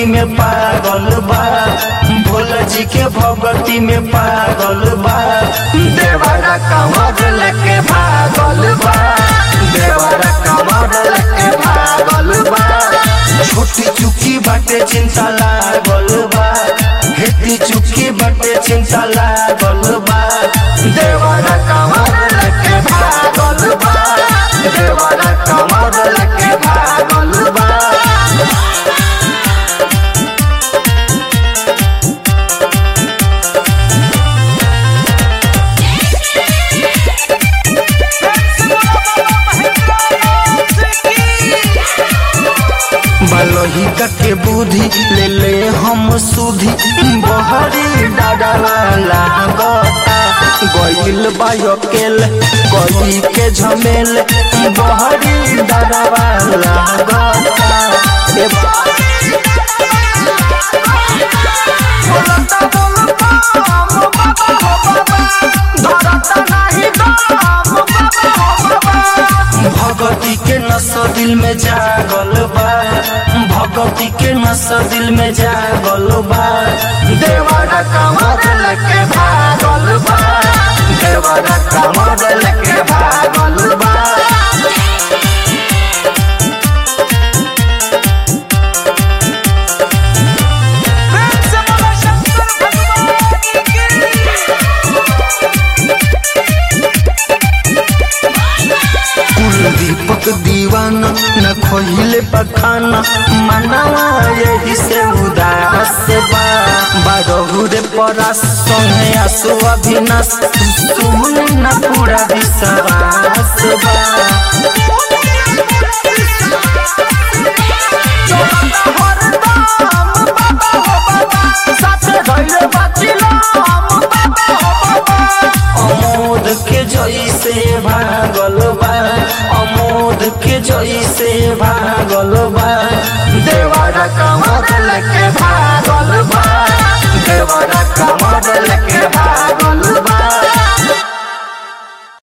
में पागल बा भोला जी के भगती में पागल बा देवरा कमर लेके भागल बा देवरा कमर लेके भागल बा छोटी चुकी बाटे चिंता लागल बा हेती चुकी बाटे चिंता लागल बा देवरा कमर लेके भागल बा देवरा कमर लेके भागल बा बलोही के बुद्धि ले ले हम सुधी बहरी डाडला लागता गईल बायकेल गई के झमेल बहरी डाडवा लागता ए भगती के नस दिल में जागल बा भगती के नस दिल में जागल बा देवरा कमर लेके भागल बा देवरा कमर लेके भागल बा प्रेम से बोलो शंकर भगवान की दीपक दीवाना न खोहिले पखाना मनवा यही से उदास बा बारहु रे परास संगे आसु अभिनाश सुन न पूरा विश्वास बा अमोद के जैसे भागल बा अमोद के जैसे भागल बा देवरा कमर लेके भागल बा देवरा कमर लेके भागल बा